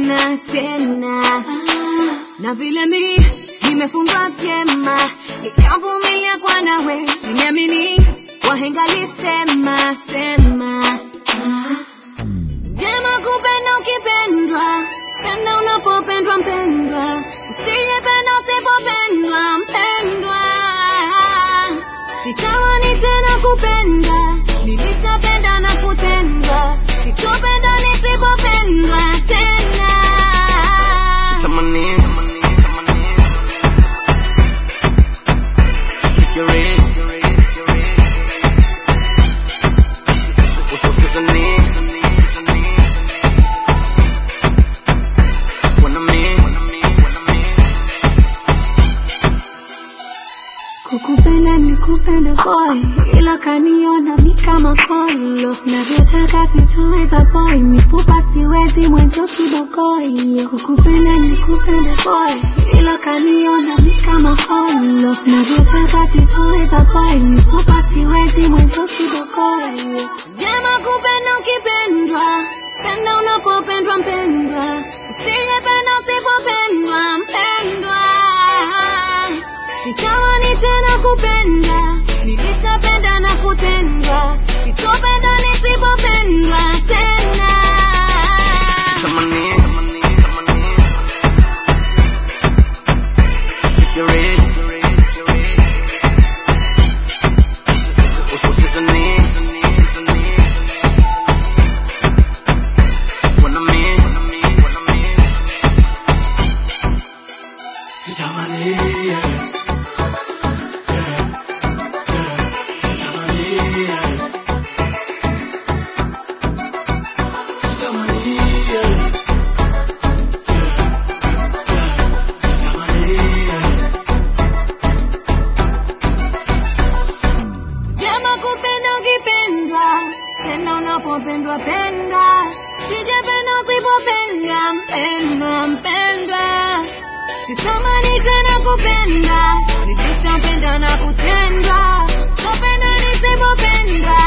tena tena na vile mi nimefungwa vyema nikavumilia kwa nawe nimeamini wahenga lisema sema vyema kupenda ukipendwa penda unapopendwa mpendwa usijependa usipopendwa mpendwa sitamani tena kupenda nilishapenda na kutendwa sitopenda nisipopendwa tena Sitamani, sifikirii, usizani, wanami, Kukupenda ni kupenda boy, ila kaniona mi kama kolo. Navyotaka sitoweza boy, mifupa siwezi mwenzo kibogoyo. Kukupenda ni kupenda boy, ila kaniona mi kama kolo. Navyotaka sitoweza boy, mifupa siwezi mwenzo kibogoyo. Vyema kupenda ukipendwa, penda unapopendwa mpendwa, usijependa usipopendwa mpendwa. Sitamani tena kupenda, nilishapenda na kutendwa, sitopenda nisipopendwa tena. sitamani, sifikirii, usizani, wanami, sitamani, Vyema kupenda ukipendwa, penda unapopendwa penda, sijapenda usipopendwa mpendwa mpendwa. Sitamani tena kupenda, nilishapenda na kutendwa, sitopenda nisipopendwa